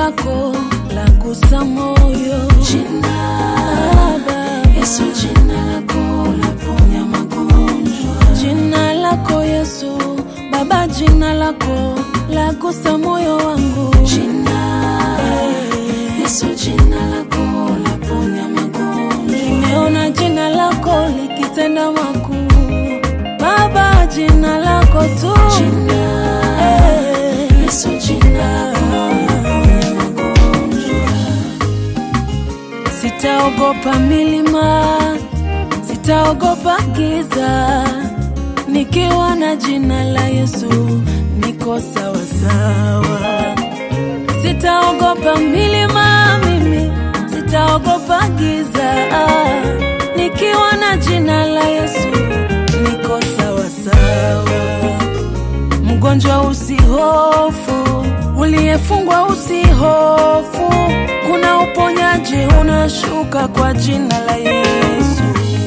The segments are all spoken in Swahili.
lako la gusa moyo Jina Baba. Yesu, jina lako laponya magonjwa. Jina lako Yesu, Baba, jina lako la gusa moyo wangu. Jina Yesu, jina lako laponya magonjwa. Nimeona jina lako likitenda makuu, Baba, jina lako tu. Jina Eh. Yesu, jina lako laponya magonjwa. Sitaogopa milima, sitaogopa giza, nikiwa na jina la Yesu niko sawa sawa. Sitaogopa milima mimi, sitaogopa giza, nikiwa na jina la Yesu niko sawa sawa. Mgonjwa usihofu, uliyefungwa usihofu, kuna uponyaji unashuka kwa jina la Yesu.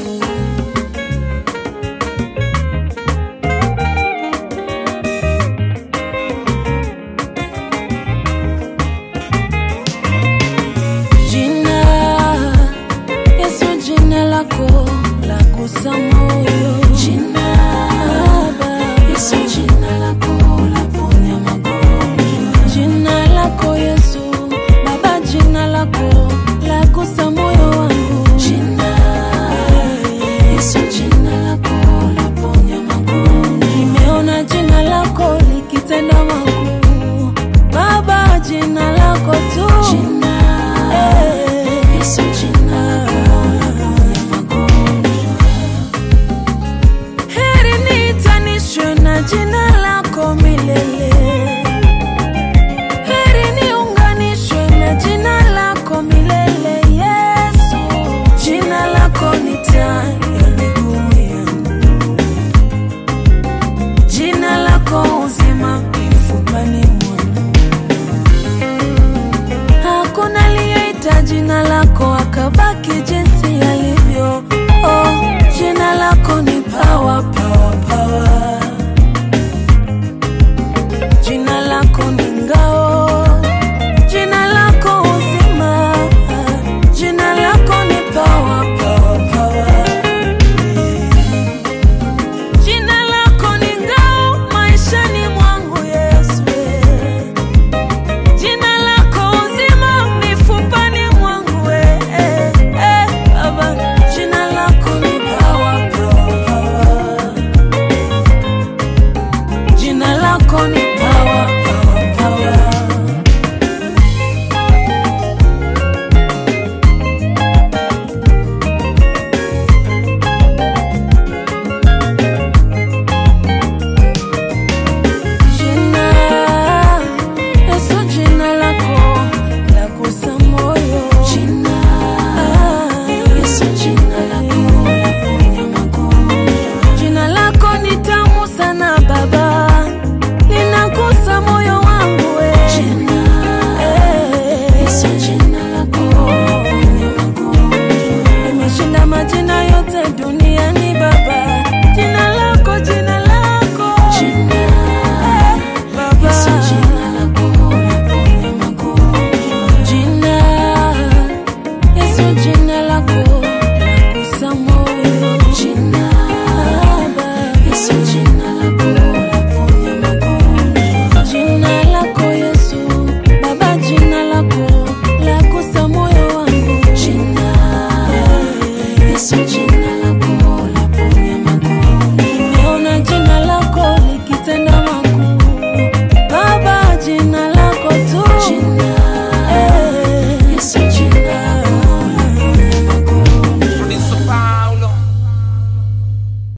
Jina Yesu, jina lako la gusa moyo. Jina Baba, Yesu, jina lako laponya magonjwa. Jina lako Yesu, Baba, jina lako la gusa moyo wangu. Jina Yesu, jina lako laponya magonjwa. Nimeona jina lako likitenda makuu, Baba, jina lako tu. Jina Eh. Yesu, jina lako laponya magonjwa. Heri niitanishwe na jina lako milele. Heri niunganishwe na jina lako milele, Yesu. Jina lako ni taa ya miguu yangu, jina lako uzima mifupani mwangu. Hakuna aliyeita jina lako akabaki